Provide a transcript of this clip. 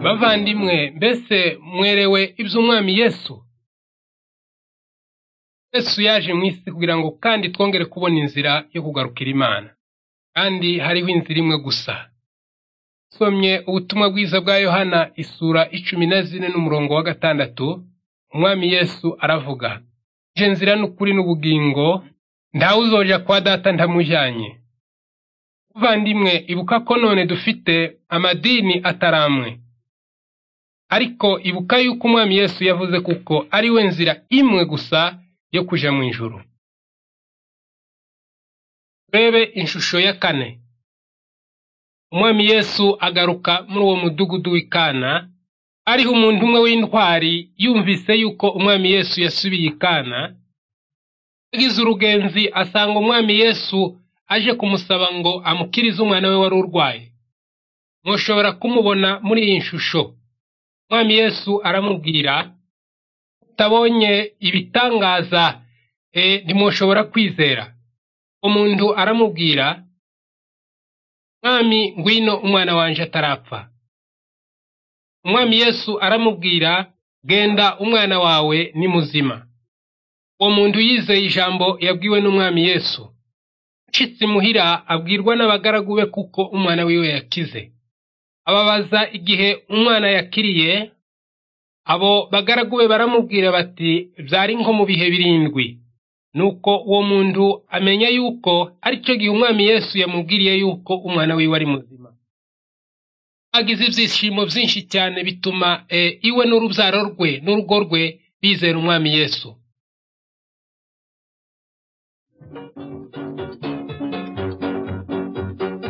bavandimwe mbese mwerewe iby'umwami yesu yesu yaje mu isi kugira ngo kandi twongere kubona inzira yo kugarukira imana kandi hariho inzira imwe gusa usomye ubutumwa bwiza bwa yohana isura icumi na zine n'umurongo wa gatandatu umwami yesu aravuga nje nzira n'ukuri n'ubugingo ntawe uzoja kwa data ntamujyanye muvandimwe ibuka ko none dufite amadini ataramwe ariko ibuka yuko umwami yesu yavuze kuko ari we nzira imwe gusa yo kuja mu ijuru turebe ishusho ya kane umwami yesu agaruka muri uwo mudugudu w'ikana ariho umuntu umwe w'intwari yumvise yuko umwami yesu yasubiye ikana agize urugenzi asanga umwami yesu aje kumusaba ngo amukirize umwana we wari urwaye mushobora kumubona muri iyi shusho umwami yesu aramubwira utabonye ibitangaza e, ntimushobora kwizera umuntu aramubwira mwami ngwino umwana wanjye atarapfa umwami yesu aramubwira genda umwana wawe ni muzima uwo muntu yizeye ijambo yabwiwe n'umwami yesu ucitse imuhira abwirwa n'abagaragu be kuko umwana wiwe yakize ababaza igihe umwana yakiriye abo bagaragu be baramubwira bati byari nko mu bihe birindwi nuko uwo muntu amenya yuko aricyo gihe umwami yesu yamubwiriye yuko umwana wiwe ari muzima agize ibyishimo byinshi cyane bituma e, iwe n'urubyaro rwe n'urugo rwe bizera umwami yesu